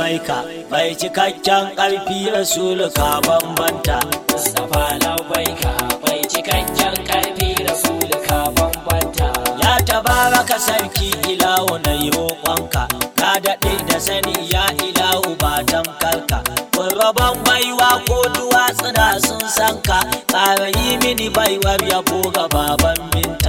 labbaika mai cikakken ƙarfi rasulu ka bambanta Mustapha labbaika mai cikakken karfi rasul ka bambanta ya tabaraka sarki ilahu na yi roƙonka ka daɗe da sani ya ilahu ba tamkarka rabon baiwa ko duwatsuna sun san ka ƙara yi mini baiwar yabo ga baban binta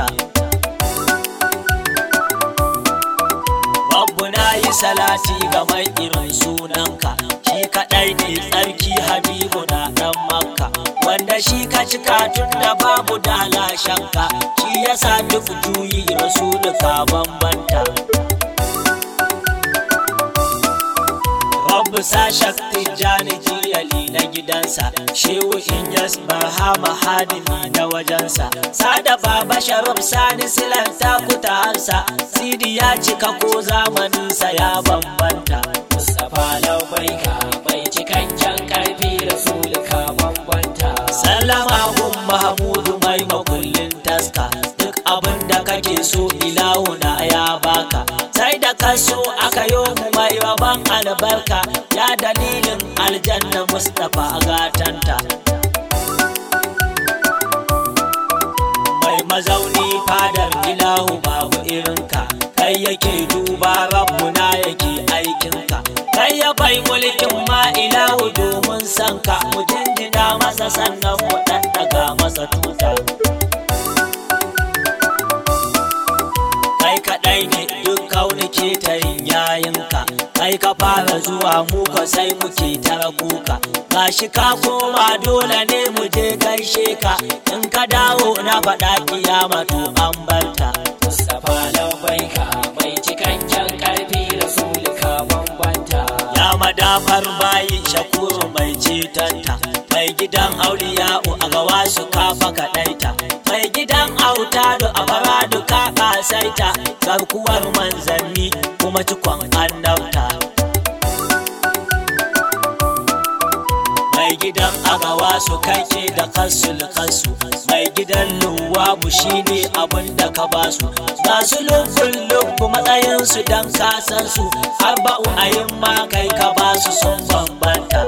Rabbu na yi salati ga mai irin sunanka shi kaɗai ne tsarki habibu na ɗan makka wanda shi ka cika tun da babu dalashanka shi yasa duk juyi rasulu ka bambanta Rabbu sa shakti jani jiyali na gidansa shehu in yas barhama hadimi na wajensa sada baba sharif sani silan takuta hansa sidi ya cika ko zamaninsa ya bambanta Mustapha labbaika mai cikakken karfi rasul ka bambanta Sallama gun Mahamudu mai makullin taska duk abin da kake so ilahu na ya baka sai da ka so aka yo mu mai rabon albarka ya dalilin aljanna Mustapha gatanta mai mazauni fadar ilahu babu irinka kai yake duba rabbuna yake aikinka kai ya bai mulkin ma ilahu domin sanka mu jinjina masa sannan mu ɗaɗɗaga masa tuta kai kaɗai ne duk kauni ke ta yin yayinka kai ka fara zuwa mu ka sai muke tara kuka gashi ka koma dole ne mu je gaishe ka in ka dawo na faɗa kiyama to an barta Mustapha labbaika mai cikakken karfi rasul ka bambanta ya madafar bayi shakuru mai cetanta mai gidan auliya'u a gawa su kafa kaɗaita mai gidan autado a faradu ka ƙasaita garkuwar manzanni kuma cikon annabta mai gidan agawa su kake da kasul kasu mai gidan luwabu shine abin da ka basu ga su lukun lukku matsayinsu don kasansu arba'u ayin ma kai ka basu sun bambanta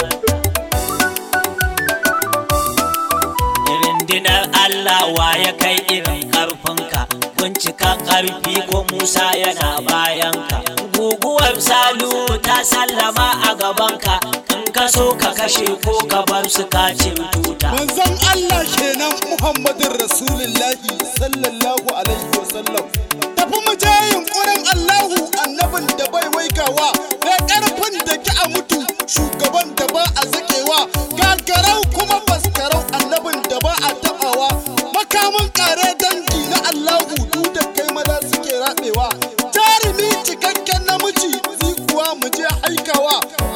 Rindinar Allah wa ya kai irin ƙarfinka bincika ƙarfi ko Musa yana bayanka guguwar salu ta sallama a gabanka in ka so ka kashe ko ka bar su ka tuta manzon Allah kenan Muhammadin Rasulullahi sallallahu alaihi wasallam tafi mu je yunkurin Allahu annabin da bai waigawa mai karfin da ki a mutu shugaban da ba a zakewa gagarau kuma faskarau annabin da ba a tabawa makamin kare dangi na Allahu duk da kai maza suke rabewa jarumi cikakken namiji kuwa mu je haikawa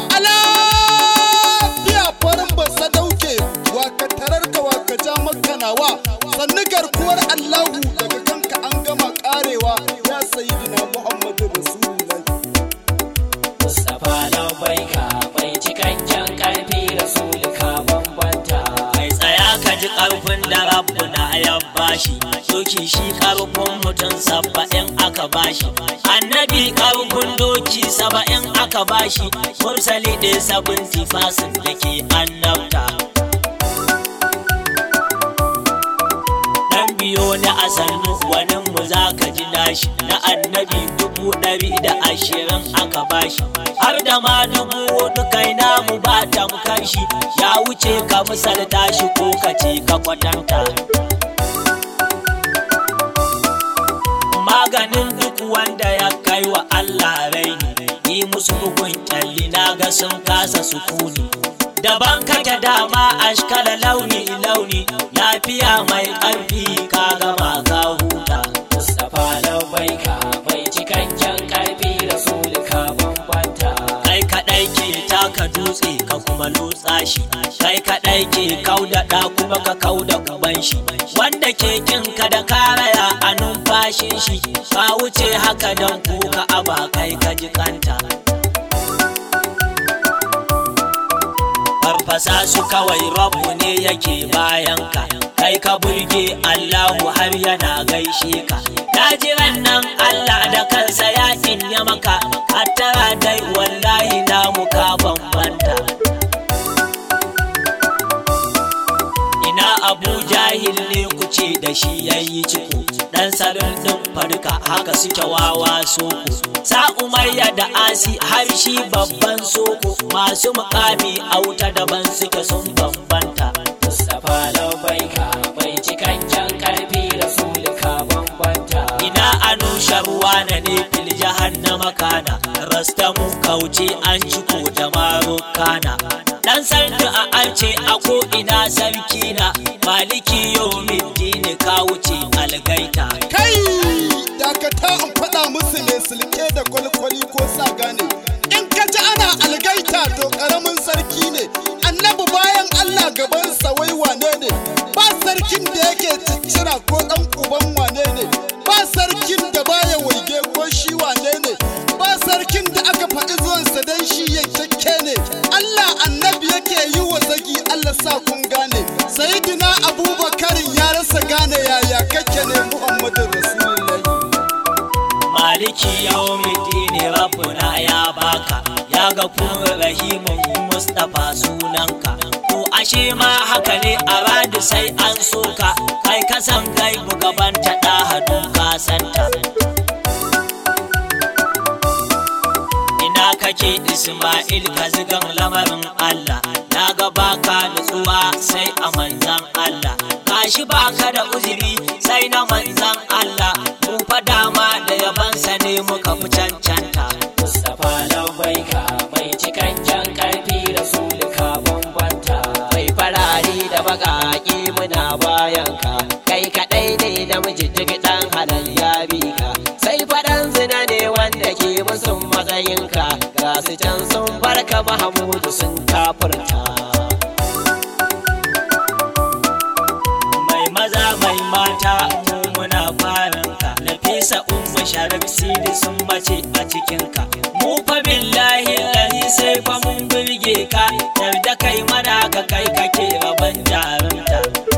alafiya farin basa dauke wa ka tarar ka wa ka ja makanawa sannu garkuwar Allahu daga kanka an gama karewa ya sayyidina Muhammadu Rasulullahi Mustapha labbaika mai cikakken karfi rasul ka bambanta mai tsaya ka ji ƙarfin da rabbuna ya bashi doki shi ƙarfin mutum saba'in aka bashi annabi ƙarfin doki saba'in aka bashi mursali ɗaya sabinti fasin da ke annabta dan biyo na a sannu wani mu za ka ji nashi na annabi dubu ɗari da ashirin aka bashi har da ma dubu hudu kai namu ba tamkar shi ya wuce ka misalta shi ko ka ce ka kwatanta maganin duk wanda ya kai wa Allah raini yi musu bugun kyalli na ga sun kasa sukuni daban kake dama ashkala launi launi lafiya mai ƙarfi ka gama ka huta Mustapha labbaika mai cikakken karfi rasul ka bambanta kai kaɗai ke taka dutse ka kuma lotsa shi kai kaɗai ke kauda ɗa kuma ka kauda uban shi wanda ke kin ka da karaya a numfashin shi ka wuce haka don kuka aba kai ka ji kanta farfasa su kawai rabu ne yake bayanka kai ka burge Allahu har yana gaishe ka na jiran nan Allah da kansa ya ya maka hattara dai wallahi na muka da shi ya yi ciko dan sarin din farka haka suke wawa soko sa umayya da asi har shi babban soko masu mukami a wuta daban suke sun bambanta Mustapha Labaika mai cikakken karfi Rasulika bambanta. ina anushar wane ne fil jahannama kana rastamu kauce an ciko da marokana dan sarki a arce a ko ina sarki na maliki yawmiddin ka wuce algaita kai dakata in faɗa musu mai silke da kwalkwali ko sa gane in ka ji ana algaita to ƙaramin sarki ne annabi bayan allah gabansa wai wane ne ba sarkin da yake ciccira ko ɗan uban wane ne ba sarkin da baya waige ko shi wane ne ba sarkin da aka faɗi zuwansa don shi yankakke ne allah annabi yake yi wa zagi allah sa kun gane sayidina abubakarin ya rasa gane yaya kake ne muhammadin rasulullahi maliki yawmiddin rabbuna ya baka ya ga rahimun mustapha sunanka to ashe ma haka ne a radu sai an soka kai kasan kai gaban ta da hadu ka santa ina kake isma'il ka zigan lamarin allah na ga baka nutsuwa sai a manzan allah kashi baka da uzuri sai na manzan allah mu fa dama da yabansa ne muka fi cancanta Mustapha Labaika mai cikakken karfi Rasulika bambanta. Mai farari da baƙaƙi muna bayanka. Kai kaɗai ne namiji duk ɗan halal ya bi ka. Sai faɗan zina ne wanda ke musun matsayinka. Ga su can sun barka Mahamudu sun kafurta. mai maza mai mata mu muna faranka nafisa umma sharik sidi sun bace a cikinka mu fa billahi lahi sai fa mun burge ka yarda kai mana ka kai kake rabon jarumta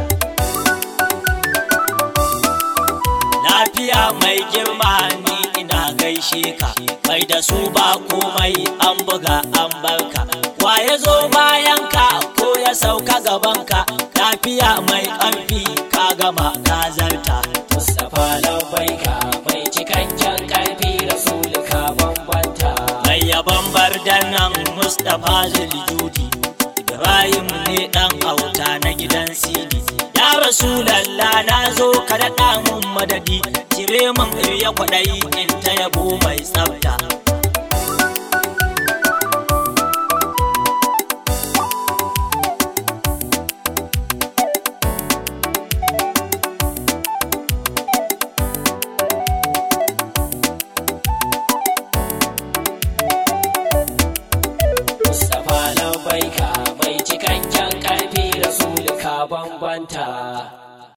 lafiya mai girma ni ina gaishe ka mai da su ba komai an buga an barka wa ya zo bayan ka ko ya sauka gaban ka lafiya mai ƙarfi ka gama ka zarta Mustapha Labaika mai cikakken karfi Rasulika bambanta. mai yaban bardan nan mustapha zuljudi ibrahim ne dan auta na gidan sidi ya rasulallah na zo ka daɗa mun madadi cire min ya kwaɗayi in ta yabo mai tsafta Mustapha Labaika mai cikakken karfi Rasulika bambanta.